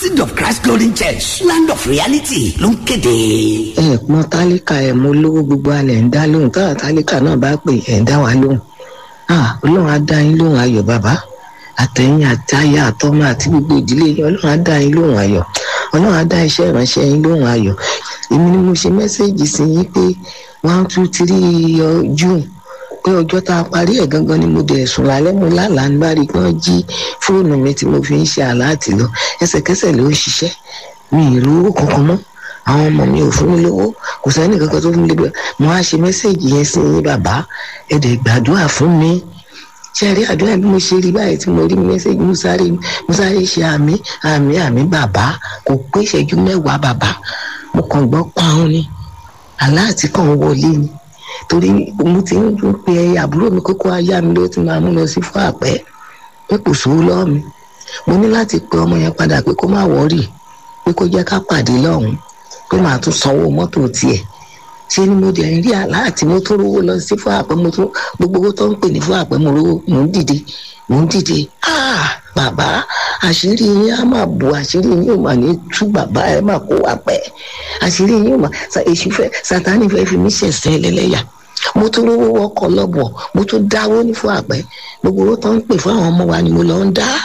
seed of christ glory church land of reality ló ń kéde. ẹ pọn tálíkà ẹ mọ olówó gbogbo alẹ ń dá lóhùn táwọn tálíkà náà bá pè ẹ ń dá wa lóhùn ah ọlọ́run á dá yín lóhùn ayọ̀ bàbá àtẹ̀yìn àtayá àtọmọ àti gbogbo ìdílé yín ọlọ́run á dá yín lóhùn ayọ̀ ọlọ́run á dá iṣẹ́ ìránṣẹ́ yín lóhùn ayọ̀ èmi ni mo ṣe mẹ́sẹ̀gì sí yín pé one two three june pé ọjọ́ tá a parí ẹ̀ gangan ni mo dẹ̀ sùn lálẹ́ mo lálàá ní bárí pé wọ́n jí fóònù mi tí mo fi ń ṣe àláàtì lọ ẹsẹ̀kẹsẹ̀ ló ń ṣiṣẹ́ mi ì lówó kankan mọ́ àwọn ọmọ mi ò fún mi lówó kò sẹ́ni kankan tó fún mi lówó mo á ṣe mẹ́sẹ̀gì yẹn sí yín bàbá ẹ dẹ̀ gbàdúrà fún mi ṣe rí àdúrà bí mo ṣe rí báyìí tí mo rí mẹ́sẹ̀gì mo sáré mo sáré ṣe àmì àmì àmì bàbá kò pé ìṣẹ́jú mẹ́wàá bàbá mo kàn gbọ́ pàun ni aláàtì kan wọlé ni torí mo ti ń pe àbúrò mi kókó ayá mi ló ti máa mú lọ sí fún àpẹ pé kò sówó lọ́wọ́ mi mo ní láti pe ọmọ yẹn padà pé kó má wọ́ọ̀rì pé kó jẹ́ ká pàdé lọ́hùn pé màá tún sanwó mọ́tò tiẹ̀ ṣé ni mo dẹ̀ ń rí aláàtì mo tún rówó lọ sí fún àpẹ mo tún gbogbo owó tó ń pè ní fún àpẹ mo rówó mò ń dìde mò ń dìde ah bàbá àṣírí yín á máa bu àṣírí yín ò máa ní tú bàbá ẹ máa kó wá pẹ́ àṣírí yín ò máa èṣù fẹ́ sátánì fẹ́ fi mí ṣẹ̀ṣẹ̀ lẹ́lẹ́yà mo tún rówó wọkọ̀ lọ́bọ̀ mo tún dáwó ní fún àpẹ gbogbo owó tó ń pè fún àwọn ọmọ wa ni mo lọ ń dá.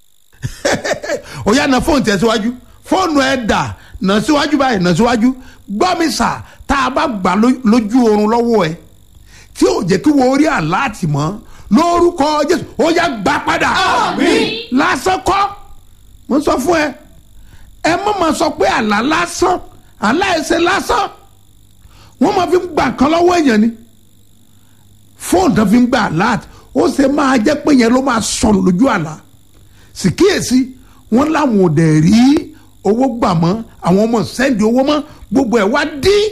ó yá na fóònù tẹ̀ síwájú fóònù ẹ̀ dà nà síwájú báyìí nà síwájú gbọ́ mi sà tá a bá gbà lójú oorun lọ́wọ́ ẹ tí ò jẹ́ kí wọ́n rí àláàtì mọ́ lórúkọ jésù ó yá gbà padà. Àmín. lásán kọ́ mo sọ fún ẹ ẹ má ma sọ pé àlá lásán àlá ẹsẹ̀ lásán wọ́n máa fi ń gbà kan lọ́wọ́ èèyàn ni fóònù tó fi ń gbà àláàtì ó ṣe máa jẹ́ pé yẹn ló máa sọnù lójú àlá sì kíyèsí wọ́n láwọn ò dẹ̀ rí owó gbà mọ́ àwọn ọmọ sẹ́ndì owó mọ́ gbogbo ẹ̀ wá dín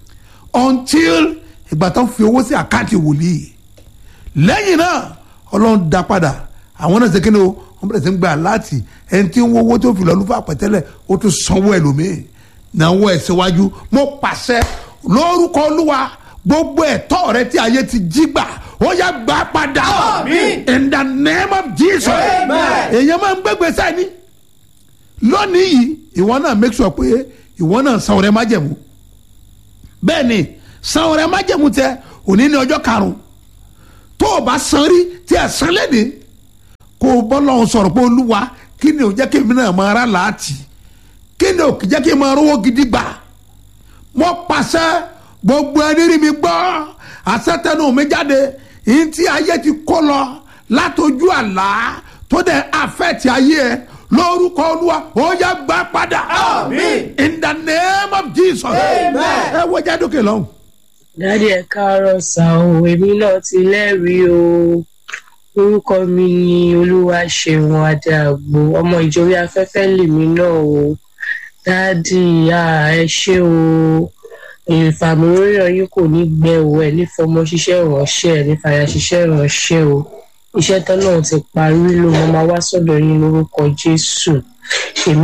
until ìgbà tó ń fi owó sí àkáǹtì wòlíì lẹ́yìn náà ọlọ́run dá padà àwọn náà ṣe kí ni o wọ́n bẹ̀rẹ̀ sí ń gbà láti ẹni tí ń wo owó tó fi lọ́ọ́ lùfà pẹ̀tẹ́lẹ̀ ó tún sanwó ẹlòmíì náwó ẹ̀ síwájú mo pàṣẹ lórúkọ olúwa gbogbo ẹ̀tọ́ rẹ tí ayé ti jí gbà ó yá gbà padà Àmín. in the name of jesus Amen. èèyàn máa ń gbégbé sáni lónìí yìí ìwọ náà make sure pé ìwọ náà san ọrẹ májẹ̀mú bẹ́ẹ̀ ni san ọrẹ májẹ̀mú tẹ òní ní ọjọ́ karùn-ún tó o bá san rí tí ẹ san lẹ́ni kó o bọ́ lọ́hùn sọ̀rọ̀ pé olúwa kí ni ò jẹ́ kí èmi náà máa rà láàtì kí ni ò jẹ́ kí n máa rówó gidi gbà mo pàṣẹ gbogbo ẹni rí mi gbọ́ àṣetẹnu mi jáde yìí tí ayé ti kó lọ látọjú àlá tó dẹ̀ àfẹ́tì ayé ẹ lórúkọ olúwa ó yá gbà padà Àmín. in the name of jesus Amen. ẹ wo jádókè lọ́hùn. dádì ẹ káàárọ̀ sá o èmi náà ti lẹ́rìí o orúkọ mi ni olúwaṣeun adéàgbò ọmọ ìjòyè afẹ́fẹ́ lèmi náà o dádì à ẹ ṣé o ìfàmìlóyàn yín kò ní gbẹ o ẹ ní fọmọ ṣiṣẹ́ ìránṣẹ́ ẹ ní fàyà ṣiṣẹ́ ìránṣẹ́ o iṣẹ́ tán náà ti parí ló mo máa wá sọ́dọ̀ yín lórúkọ jésù èmi